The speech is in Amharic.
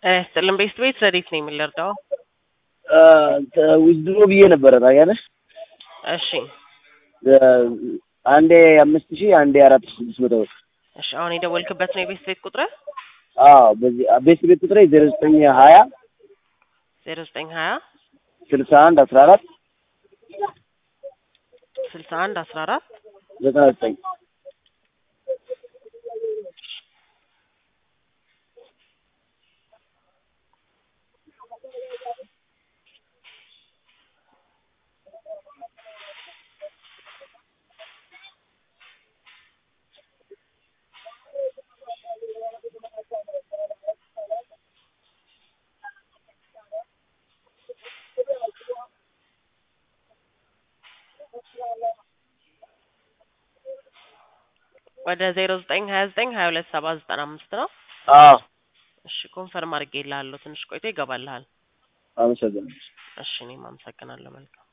ስጥልን ቤስት ቤት ረዴት ነው የምንረዳው? ዊዝድሮ ብዬ ነበረ ታውቂያለሽ። እሺ አንዴ አምስት ሺህ አንዴ አራት ሺህ ስድስት መቶ ብር። እሺ አሁን የደወልክበት ነው የቤስት ቤት ቁጥር? አዎ በዚህ ቤት ቤት ቁጥሬ ዜሮ ዘጠኝ ሀያ ዜሮ ዘጠኝ ሀያ ስልሳ አንድ አስራ አራት ስልሳ አንድ አስራ አራት ዘጠና ዘጠኝ ወደ ዜሮ ዘጠኝ ሀያ ዘጠኝ ሀያ ሁለት ሰባ ዘጠና አምስት ነው። አዎ እሺ ኮንፈርም አድርጌልሃለሁ። ትንሽ ቆይቶ ይገባልሃል። አመሰግናለሁ። እሺ እኔም አመሰግናለሁ። መልካም